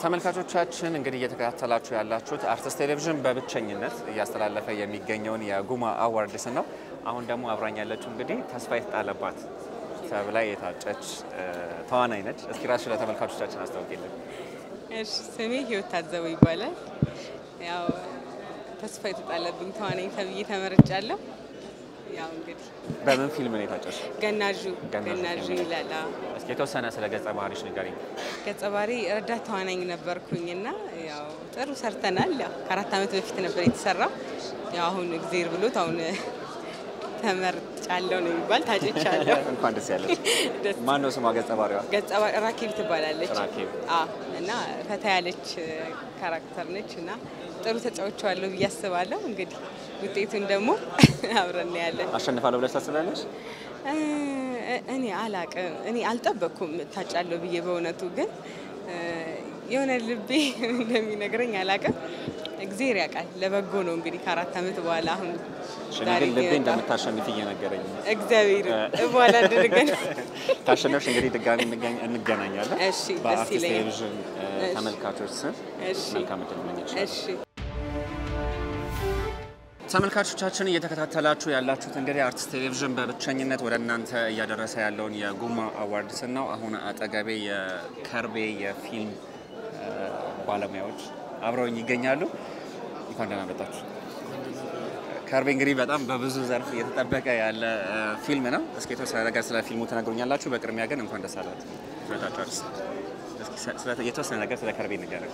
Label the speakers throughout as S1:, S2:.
S1: ተመልካቾቻችን እንግዲህ እየተከታተላችሁ ያላችሁት አርትስ ቴሌቪዥን በብቸኝነት እያስተላለፈ የሚገኘውን የጉማ አዋርድስ ነው። አሁን ደግሞ አብራኝ ያለችው እንግዲህ ተስፋ የተጣለባት ተብላ የታጨች ተዋናይ ነች። እስኪ ራስሽ ለተመልካቾቻችን አስታውቂልን።
S2: እሺ ስሜ ህይወት ታዘበው ይባላል። ያው ተስፋ የተጣለብኝ ተዋናኝ ተብዬ ተመርጫለሁ። ያው እንግዲህ
S1: በምን ፊልም ነው የታጨች?
S2: ገናዡ
S1: ገናዡ
S2: ገናዡ
S1: ፊልም።
S2: ይላል። አዎ።
S1: እስኪ የተወሰነ ስለ ገጸ ባህሪሽ ንገሪኝ።
S2: ገጸ ባህሪ ረዳት ተዋናኝ ነበርኩኝና ያው ጥሩ ሰርተናል። ያው ከአራት ዓመት በፊት ነበር የተሰራው። ያው አሁን እግዜር ብሎት አሁን ተመርጫለሁ ነው የሚባል ታጭቻለሁ።
S1: እንኳን ደስ ያለች።
S2: ደስ
S1: ማን ነው ስሟ ገጸ ባህሪዋ?
S2: ገጸ ባህሪ ራኬብ ትባላለች።
S1: ራኬብ።
S2: አዎ እና ፈታ ያለች ካራክተር ነች እና ጥሩ ተጫውቼዋለሁ ብዬ አስባለሁ። እንግዲህ ውጤቱን ደግሞ አብረን እናያለን።
S1: አሸንፋለሁ ብለሽ ታስቢያለሽ?
S2: እ እኔ አላቅም እኔ አልጠበቅኩም ታጫለሁ ብዬ በእውነቱ ግን እ የሆነ ልቤ እንደሚነግረኝ አላቅም። እግዜር ያውቃል። ለበጎ ነው እንግዲህ ከአራት ዓመት በኋላ አሁን
S1: እኔ
S2: ዛሬ
S1: ግን ልቤ
S2: እየመጣ-
S1: እንደምታሸንፍ እየነገረኝ ነው።
S2: እግዚአብሔር በኋላ እንድንገናኝ
S1: ካሸነፍሽ እንግዲህ ድጋሚ እንገኝ- እንገናኛለን።
S2: እሺ፣ ደስ
S1: በአርቲስት
S2: ይለኛል።
S1: ቴሌቪዥን እ,
S2: እሺ።
S1: ተመልካቾች ስም
S2: እሺ
S1: መልካም እድል እመኝልሻለሁ።
S2: እሺ
S1: ተመልካቾቻችን እየተከታተላችሁ ያላችሁት እንግዲህ አርቲስት ቴሌቪዥን በብቸኝነት ወደ እናንተ እያደረሰ ያለውን የጉማ አዋርድስን ነው። አሁን አጠገቤ የከርቤ የፊልም እ, ባለሙያዎች አብረውኝ ይገኛሉ። እንኳን ደህና መጣችሁ። ከርቤ እንግዲህ በጣም በብዙ ዘርፍ እየተጠበቀ ያለ እ, ፊልም ነው። እስኪ የተወሰነ ነገር ስለ ፊልሙ ትነግሩኛላችሁ። በቅድሚያ ግን እንኳን ደስ አላችሁ ሁለታችሁ አርቲስት። እስኪ ስለ- የተወሰነ ነገር ስለ ከርቤ ንገረን።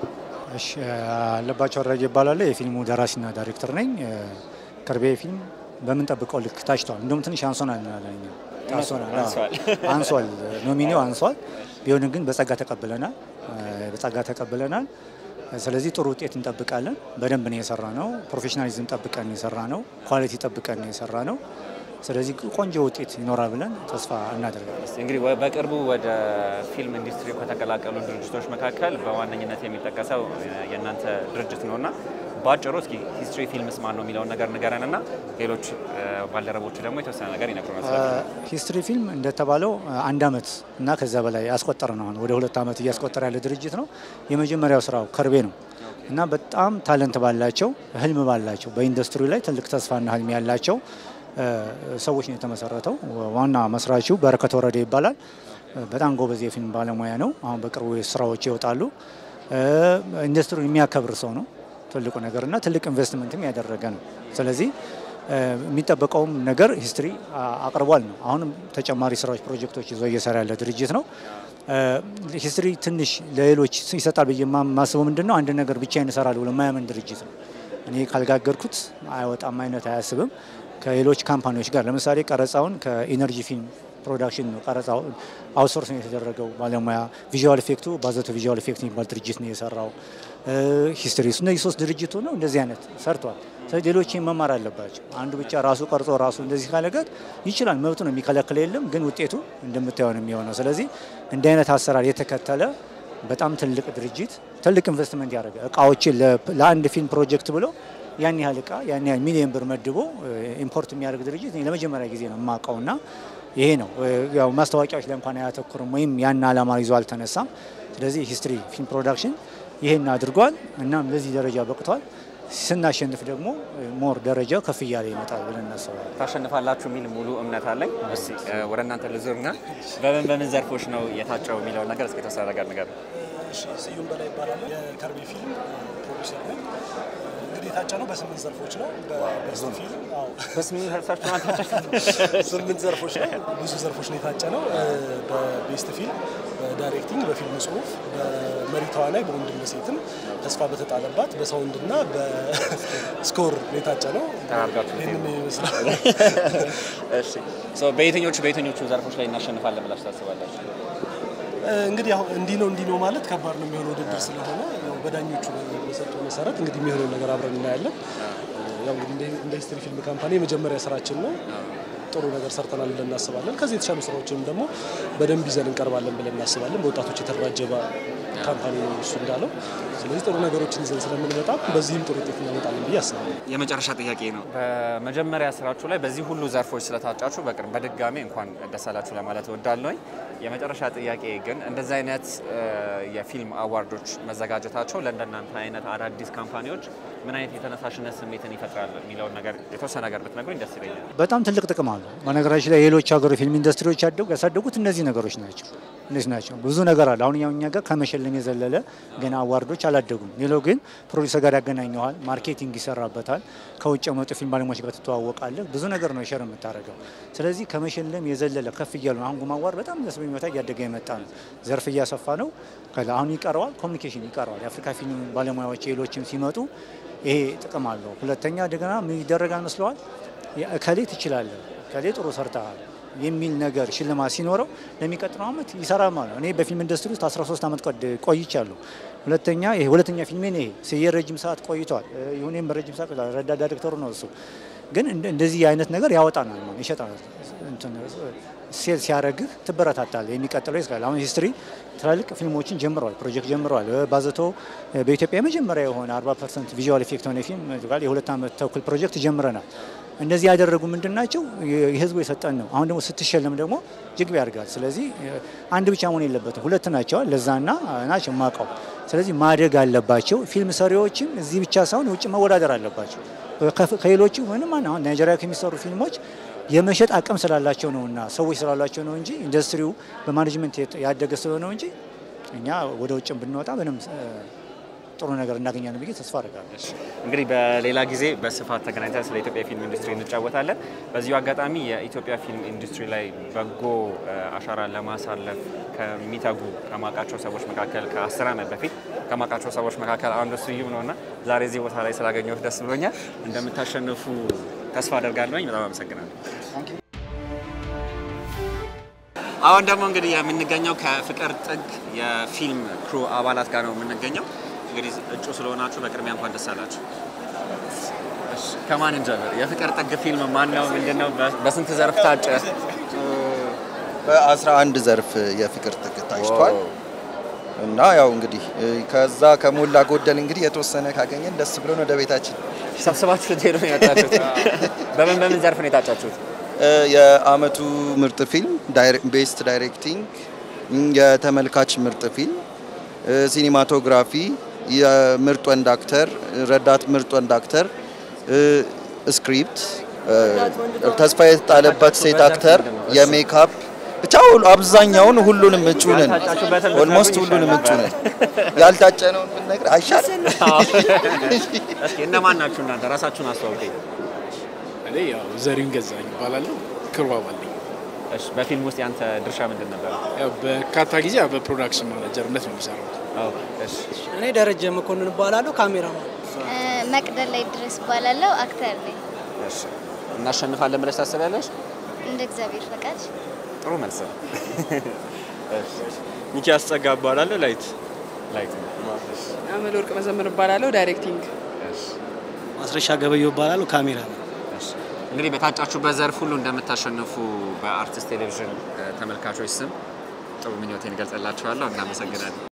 S3: እሺ አለባቸው አድራጊ ይባላል። የፊልሙ ደራሲና ዳይሬክተር ነኝ። ከርቤ ፊልም በምንጠብቀው ልክ ታጭቷል። እንደውም ትንሽ አንሶናል እንላለን እኛ። ታንሶናል፣ አዎ።
S1: አንሷል።
S3: አንሷል። ኖሚኒው አንሷል። ቢሆንም ግን በጸጋ ተቀብለናል። በጸጋ ተቀብለናል። ስለዚህ ጥሩ ውጤት እንጠብቃለን። በደንብ ነው የሰራ ነው። ፕሮፌሽናሊዝም ጠብቀን የሰራ ነው። ኳሊቲ ጠብቀን የሰራ ነው። ስለዚህ ቆንጆ ውጤት ይኖራል ብለን ተስፋ እናደርጋለን።
S1: እስቲ እንግዲህ ወ- በቅርቡ ወደ ፊልም ኢንዱስትሪ ከተቀላቀሉ ድርጅቶች መካከል በዋነኝነት የሚጠቀሰው የ- የእናንተ ድርጅት ነው እና በአጭሩ እስኪ ሂስትሪ ፊልምስ ማን ነው የሚለውን ነገር ንገረን እና ሌሎች እ፣ ባልደረቦቹ ደግሞ የተወሰነ ነገር ይነግሩናል። ስለ ፊልሙ።
S3: ሂስትሪ ፊልም እንደተባለው አንድ አመት እና ከዛ በላይ ያስቆጠረ ነው። አሁን ወደ ሁለት አመት እያስቆጠረ ያለ ድርጅት ነው። የመጀመሪያው ስራው ከርቤ ነው እና በጣም ታለንት ባላቸው ህልም ባላቸው በኢንዱስትሪ ላይ ትልቅ ተስፋና ህልም ያላቸው እ፣ ሰዎች ነው የተመሰረተው። ዋና መስራቹ በረከት ወረደ ይባላል። በጣም ጎበዝ የፊልም ባለሙያ ነው። አሁን በቅርቡ ስራዎች ይወጣሉ። እ፣ ኢንዱስትሪውን የሚያከብር ሰው ነው ትልቁ ነገር እና ትልቅ ኢንቨስትመንትም ያደረገ ነው። ስለዚህ እ፣ የሚጠበቀውም ነገር ሂስትሪ አ- አቅርቧል ነው። አሁንም ተጨማሪ ስራዎች፣ ፕሮጀክቶች ይዞ እየሰራ ያለ ድርጅት ነው። እ፣ ሂስትሪ ትንሽ ለሌሎች ይሰጣል ብዬ ማ- ማስበው ምንድን ነው አንድ ነገር ብቻዬን እሰራለሁ ብሎ የማያምን ድርጅት ነው። እኔ ካልጋገርኩት አይወጣም አይነት አያስብም። ከሌሎች ካምፓኒዎች ጋር ለምሳሌ ቀረጻውን ከኢነርጂ ፊልም ፕሮዳክሽን ነው ቀረጻው አውትሶርስ ነው የተደረገው ባለሙያ። ቪዥዋል ኢፌክቱ ባዘቶ ቪዥዋል ኢፌክት የሚባል ድርጅት ነው የሰራው። ሂስትሪ እነዚህ ሶስት ድርጅቱ ነው እንደዚህ አይነት ሰርቷል። ስለዚህ ሌሎች ይህን መማር አለባቸው። አንዱ ብቻ ራሱ ቀርጾ ራሱ እንደዚህ ካለገር ይችላል፣ መብቱ ነው፣ የሚከለክል የለም። ግን ውጤቱ እንደምታየው ነው የሚሆነው። ስለዚህ እንዲህ አይነት አሰራር የተከተለ በጣም ትልቅ ድርጅት ትልቅ ኢንቨስትመንት ያደረገ እቃዎችን ለ- ለአንድ ፊልም ፕሮጀክት ብሎ ያን ያህል እቃ ያን ያህል ሚሊዮን ብር መድቦ ኢምፖርት የሚያደርግ ድርጅት እኔ ለመጀመሪያ ጊዜ ነው የማውቀውና ይሄ ነው ያው ማስታወቂያዎች ላይ እንኳን አያተኩርም ወይም ያን ዓላማ ይዞ አልተነሳም። ስለዚህ ሂስትሪ ፊልም ፕሮዳክሽን ይሄን አድርጓል። እናም ለዚህ ደረጃ በቅቷል። ስናሸንፍ ደግሞ ሞር ደረጃ ከፍ እያለ ይመጣል ብለን እናስባለን።
S1: ታሸንፋላችሁ የሚል ሙሉ እምነት አለኝ። እስቲ እ፣ ወደ እናንተ ልዙርና በምን በምን ዘርፎች ነው የታጨው የሚለውን ነገር እስኪ የተወሰነ ነገር ንገረን።
S4: እሺ ስዩም በላይ ይባላል። የከርቤ ፊልም ፕሮዲውሰር ነኝ። እንግዲህ የታጨነው በስምንት ዘርፎች ነው። በቤስት ፊልም አዎ፣
S1: በስምንት ሰርሳችሁ ማታጨት
S4: ስምንት ዘርፎች ነው። ብዙ ዘርፎች ነው የታጨነው። በቤስት ፊልም፣ በዳይሬክቲንግ፣ በፊልም ጽሁፍ፣ በመሪ ተዋናይ፣ በወንድም በሴትም፣ ተስፋ በተጣለባት፣ በሳውንድና በስኮር ነው የታጨነው።
S1: ተናርጋችሁ
S4: ይህንን ይመስላል።
S1: እሺ ሶ በየትኞቹ በየትኞቹ ዘርፎች ላይ እናሸንፋለን ብላችሁ ታስባላችሁ?
S4: እንግዲህ አሁን እንዲህ ነው እንዲህ ነው ማለት ከባድ ነው የሚሆነው ውድድር ስለሆነ ያው በዳኞቹ በሰጡ መሰረት እንግዲህ የሚሆነው ነገር አብረን እናያለን። ያው እንግዲህ እንደ- እንደ ሂስትሪ ፊልም ካምፓኒ የመጀመሪያ ስራችን ነው። ጥሩ ነገር ሰርተናል ብለን እናስባለን። ከዚህ የተሻሉ ስራዎችንም ደግሞ በደንብ ይዘን እንቀርባለን ብለን እናስባለን። በወጣቶች የተደራጀ ባ- ካምፓኒ ነው እሱ እንዳለው። ስለዚህ ጥሩ ነገሮችን ይዘን ስለምንመጣ በዚህም ጥሩ ውጤት እናመጣለን ብዬ አስባለሁ።
S1: የመጨረሻ ጥያቄ ነው። በመጀመሪያ ስራችሁ ላይ በዚህ ሁሉ ዘርፎች ስለታጫችሁ በቅርብ በድጋሚ እንኳን ደስ አላችሁ ለማለት እወዳለሁኝ። የመጨረሻ ጥያቄ ግን እንደዚህ አይነት የፊልም አዋርዶች መዘጋጀታቸው ለእንደናንተ አይነት አዳዲስ ካምፓኒዎች ምን አይነት የተነሳሽነት ስሜትን ይፈጥራል የሚለውን ነገር የተወሰነ ነገር ብትነግሩኝ ደስ ይለኛል።
S3: በጣም ትልቅ ጥቅም አለው። በነገራችን ላይ ሌሎች ሀገር ፊልም ኢንዱስትሪዎች ያደጉ ያሳደጉት እነዚህ ነገሮች ናቸው። እነዚህ ናቸው። ብዙ ነገር አለ። አሁን ያው እኛ ጋር ከመሸለም የዘለለ ገና አዋርዶች አላደጉም። ሌላው ግን ፕሮዲሰር ጋር ያገናኘዋል፣ ማርኬቲንግ ይሰራበታል፣ ከውጭ የመጡ ፊልም ባለሙያዎች ጋር ትተዋወቃለህ። ብዙ ነገር ነው ሸር የምታደርገው። ስለዚህ ከመሸለም የዘለለ ከፍ እያሉ ነው። አሁን ጉማ አዋርድ በጣም ደስ በሚመታ እያደገ የመጣ ነው። ዘርፍ እያሰፋ ነው። አሁን ይቀረዋል፣ ኮሚኒኬሽን ይቀረዋል። የአፍሪካ ፊልም ባለሙያዎች ሌሎችም ሲመጡ ይሄ ጥቅም አለው። ሁለተኛ እንደገና ምን ይደረጋል መስለዋል እከሌ ትችላለህ፣ እከሌ ጥሩ ሰርተሃል የሚል ነገር ሽልማት ሲኖረው ለሚቀጥለው ዓመት ይሰራል ማለት ነው። እኔ በፊልም ኢንዱስትሪ ውስጥ 13 ዓመት ቆይቻለሁ። ሁለተኛ ይሄ ሁለተኛ ፊልሜ ነው። ይሄ ስዬ ረጅም ሰዓት ቆይቷል። ይሁኔም ረጅም ሰዓት ቆይቷል። ረዳት ዳይሬክተሩ ነው እሱ። ግን እንደዚህ አይነት ነገር ያወጣናል ማለት ይሸጣናል። ሴል ሲያደርግህ ትበረታታለህ። የሚቀጥለው ይስቃል። አሁን ሂስትሪ ትላልቅ ፊልሞችን ጀምረዋል፣ ፕሮጀክት ጀምረዋል። ባዘቶ በኢትዮጵያ የመጀመሪያ የሆነ 40 ፐርሰንት ቪዥዋል ኢፌክት የሆነ ፊልም የሁለት ዓመት ተኩል ፕሮጀክት ጀምረናል። እነዚህ ያደረጉ ምንድን ናቸው? የህዝቡ የሰጠን ነው። አሁን ደግሞ ስትሸለም ደግሞ ጅግብ ያደርጋል። ስለዚህ አንድ ብቻ መሆን የለበትም፣ ሁለት ናቸው። ለዛና ናቸው ማቀው። ስለዚህ ማደግ አለባቸው። ፊልም ሰሪዎችም እዚህ ብቻ ሳይሆን ውጭ መወዳደር አለባቸው ከሌሎቹ ምንም አሁን ናይጄሪያ ከሚሰሩ ፊልሞች የመሸጥ አቅም ስላላቸው ነውና ሰዎች ስላላቸው ነው እንጂ ኢንዱስትሪው በማኔጅመንት ያደገ ስለሆነ እንጂ እኛ ወደ ውጭ ብንወጣ ምንም ጥሩ ነገር እናገኛለን ብዬ ተስፋ አድርጋለሁ።
S1: እንግዲህ በሌላ ጊዜ በስፋት ተገናኝተን ስለ ኢትዮጵያ ፊልም ኢንዱስትሪ እንጫወታለን። በዚሁ አጋጣሚ የኢትዮጵያ ፊልም ኢንዱስትሪ ላይ በጎ አሻራ ለማሳለፍ ከሚተጉ ከማውቃቸው ሰዎች መካከል ከአስር ዓመት በፊት ከማውቃቸው ሰዎች መካከል አንዱ ስዩም ነው እና ዛሬ እዚህ ቦታ ላይ ስላገኘሁት ደስ ብሎኛል። እንደምታሸንፉ ተስፋ አደርጋለሁኝ። በጣም አመሰግናለሁ። አሁን ደግሞ እንግዲህ የምንገኘው ከፍቅር ጥግ የፊልም ክሩ አባላት ጋር ነው የምንገኘው። እንግዲህ እጩ ስለሆናችሁ በቅድሚያ እንኳን ደስ አላችሁ። ከማን እንጀምር? የፍቅር ጥግ ፊልም ማን ነው? ምንድን ነው? በስንት ዘርፍ ታጨ?
S5: በአስራ አንድ ዘርፍ የፍቅር ጥግ ታጭቷል እና ያው እንግዲህ ከዛ ከሞላ ጎደል እንግዲህ የተወሰነ ካገኘን ደስ ብሎን ወደ ቤታችን
S1: ሰብስባችሁ ልትሄዱ ነው ያጫችሁት? በምን በምን ዘርፍ ነው የታጫችሁት?
S5: የአመቱ ምርጥ ፊልም ቤስት ዳይሬክቲንግ፣ የተመልካች ምርጥ ፊልም፣ ሲኒማቶግራፊ፣ የምርጥ ወንድ አክተር፣ ረዳት ምርጥ ወንድ አክተር፣ ስክሪፕት፣ ተስፋ የተጣለበት ሴት አክተር፣ የሜካፕ ብቻ አብዛኛውን ሁሉንም እጩ ነን። ኦልሞስት ሁሉንም እጩ ነን። ያልታጨነውን ብንነግር አይሻልም?
S1: እስኪ እነማን ናችሁ እናንተ? ራሳችሁን አስተዋውቁኝ።
S6: እኔ ያው ዘሪሁን ገዛኝ እባላለሁ። ክሩ አባል ነኝ።
S1: እሺ፣ በፊልም ውስጥ ያንተ ድርሻ ምንድን ነበር?
S6: ያው በርካታ ጊዜ ያው በፕሮዳክሽን ማናጀርነት ነው የሚሰራው።
S1: አዎ፣ እሺ።
S7: እኔ ደረጀ መኮንን እባላለሁ። ካሜራማን
S8: መቅደል ላይ ድረስ እባላለሁ። አክተር ነኝ።
S1: እሺ። እናሸንፋለን ብለሽ ታስቢያለሽ?
S8: እንደ እግዚአብሔር ፈቃድ
S1: ጥሩ መልስ ነው።
S9: ሚኪያስ ጸጋ እባላለሁ። ላይት
S1: ላይት ነው።
S2: አመል ወርቅ መዘመር እባላለሁ። ዳይሬክቲንግ
S7: ማስረሻ ገበየሁ እባላለሁ። ካሜራ ነው።
S1: እሺ። እንግዲህ በታጫችሁበት ዘርፍ ሁሉ እንደምታሸንፉ በአርቲስት ቴሌቪዥን ተመልካቾች ስም ጥሩ ምኞቴን እገልጽላችኋለሁ። እናመሰግናለን።